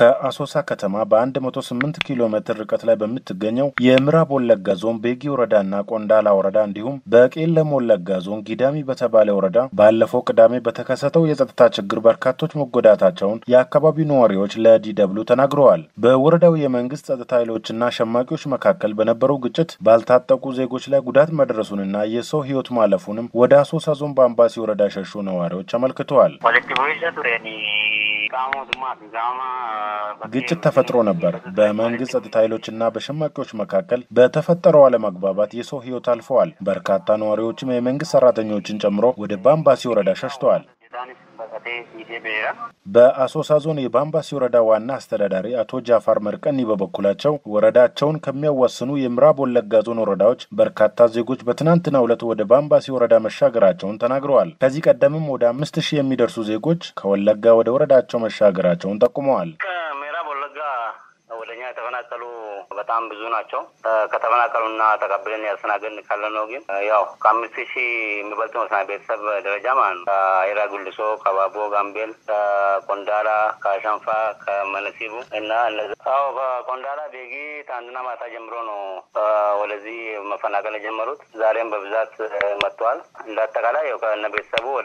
ከአሶሳ ከተማ በ108 ኪሎ ሜትር ርቀት ላይ በምትገኘው የምዕራብ ወለጋ ዞን ቤጊ ወረዳና ቆንዳላ ወረዳ እንዲሁም በቄለም ወለጋ ዞን ጊዳሚ በተባለ ወረዳ ባለፈው ቅዳሜ በተከሰተው የጸጥታ ችግር በርካቶች መጎዳታቸውን የአካባቢው ነዋሪዎች ለዲደብሉ ተናግረዋል። በወረዳው የመንግስት ጸጥታ ኃይሎችና ሸማቂዎች መካከል በነበረው ግጭት ባልታጠቁ ዜጎች ላይ ጉዳት መድረሱንና የሰው ሕይወት ማለፉንም ወደ አሶሳ ዞን በአምባሲ ወረዳ የሸሹ ነዋሪዎች አመልክተዋል። ግጭት ተፈጥሮ ነበር። በመንግስት ጸጥታ ኃይሎችና በሸማቂዎች መካከል በተፈጠረው አለመግባባት የሰው ሕይወት አልፈዋል። በርካታ ነዋሪዎችም የመንግስት ሰራተኞችን ጨምሮ ወደ ባምባሲ ወረዳ ሸሽተዋል። በአሶሳ ዞን የባምባሲ ወረዳ ዋና አስተዳዳሪ አቶ ጃፋር መርቀኒ በበኩላቸው ወረዳቸውን ከሚያዋስኑ የምዕራብ ወለጋ ዞን ወረዳዎች በርካታ ዜጎች በትናንትናው ዕለት ወደ ባምባሲ ወረዳ መሻገራቸውን ተናግረዋል። ከዚህ ቀደምም ወደ አምስት ሺህ የሚደርሱ ዜጎች ከወለጋ ወደ ወረዳቸው መሻገራቸውን ጠቁመዋል። ከምዕራብ ወለጋ ወደኛ የተፈናቀሉ በጣም ብዙ ናቸው። ከተፈናቀሉና ተቀብለን ያስተናገድን ካለ ነው። ግን ያው ከአምስት ሺህ የሚበልጥ መስና ቤተሰብ ደረጃ ማለት ነው። ከአይራ ጉልሶ፣ ከባቦ ጋምቤል፣ ከቆንዳላ፣ ከአሸንፋ፣ ከመነሲቡ እና እነዚህ አዎ ከቆንዳላ ቤጊ ትናንትና ማታ ጀምሮ ነው ወደዚህ መፈናቀል የጀመሩት። ዛሬም በብዛት መጥተዋል። እንደ አጠቃላይ ያው ከእነ ቤተሰቡ ወደ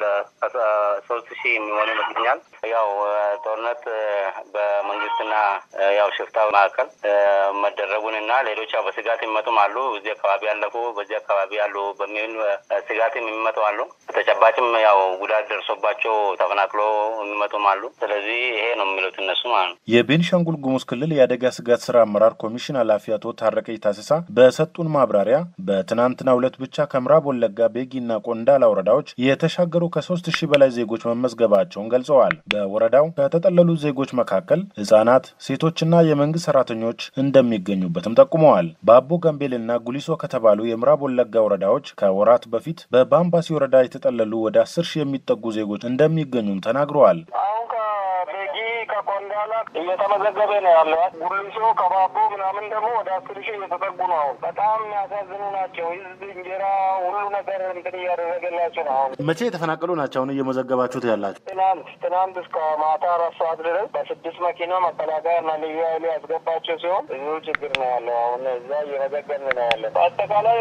ሶስት ሺህ የሚሆኑ ይመስለኛል። ያው ጦርነት በመንግስትና ያው ሽፍታ መካከል መደረጉን እና ሌሎች ያው በስጋት የሚመጡም አሉ። እዚህ አካባቢ ያለፉ በዚህ አካባቢ ያሉ በሚሆን ስጋት የሚመጡ አሉ። ተጨባጭም ያው ጉዳት ደርሶባቸው ተፈናቅሎ የሚመጡም አሉ። ስለዚህ ይሄ ነው የሚሉት እነሱ ማለት ነው። የቤኒሻንጉል ጉሙዝ ክልል የአደጋ ስጋት ስራ አመራር ኮሚሽን ኃላፊ አቶ ታረቀኝ ታስሳ በሰጡን ማብራሪያ በትናንትናው ዕለት ብቻ ከምዕራብ ወለጋ ቤጊና ቆንዳላ ወረዳዎች የተሻገሩ ከሶስት ሺህ በላይ ዜጎች መመዝገባቸውን ገልጸዋል። በወረዳው ከተጠለሉ ዜጎች መካከል ህጻናት፣ ሴቶችና የመንግስት ሰራተኞች እንደሚገኙበትም ጠቁመዋል። በአቦ ጋምቤልና ጉሊሶ ከተባሉ የምዕራብ ወለጋ ወረዳዎች ከወራት በፊት በባምባሲ ወረዳ የተጠለሉ ወደ አስር ሺህ የሚጠጉ ዜጎች እንደሚገኙም ተናግረዋል። አሁን ከቤጊ ከቆንዳላ እየተመዘገበ ነው ያለው። ጉሊሶ ከባቦ ምናምን ደግሞ ወደ አስር ሺህ እየተጠጉ ነው። አሁን በጣም የሚያሳዝኑ ናቸው። ህዝብ እንጀራ ሁሉ ነገር እንትን እያደረገላቸው ነው። አሁን መቼ የተፈናቀሉ ናቸው አሁን እየመዘገባችሁት ያላቸው? ትናንት ትናንት እስከ ማታ አራት ሰዓት ድረስ በስድስት መኪና መከላከያ እና ልዩ ኃይሉ ያስገባቸው ሲሆን ብዙ ችግር ነው ያለው። አሁን እዛ እየመዘገብን ነው ያለ። በአጠቃላይ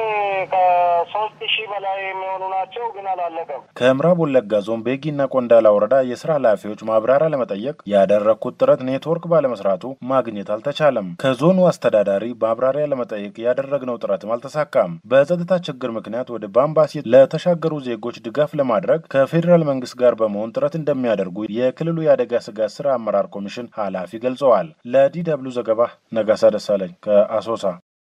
ከሶስት ሺህ በላይ የሚሆኑ ናቸው፣ ግን አላለቀም። ከምዕራብ ወለጋ ዞን ቤጊና ቆንዳላ ወረዳ የስራ ኃላፊዎች ማብራሪያ ለመጠየቅ ያደረግኩት ጥረት ኔትወርክ ባለመስራቱ ማግኘት አልተቻለም። ከዞኑ አስተዳዳሪ ማብራሪያ ለመጠየቅ ያደረግነው ጥረትም አልተሳካም። በጸጥታ ችግር ምክንያት ወደ ባምባሲ ለተሻገሩ ዜጎች ድጋፍ ለማድረግ ከፌዴራል መንግስት ጋር በመሆን ጥረት እንደሚያደርጉ የክልሉ የአደጋ ስጋት ስራ አመራር ኮሚሽን ኃላፊ ገልጸዋል። ለዲ ደብሉ ዘገባ ነጋሳ ደሳለኝ ከአሶሳ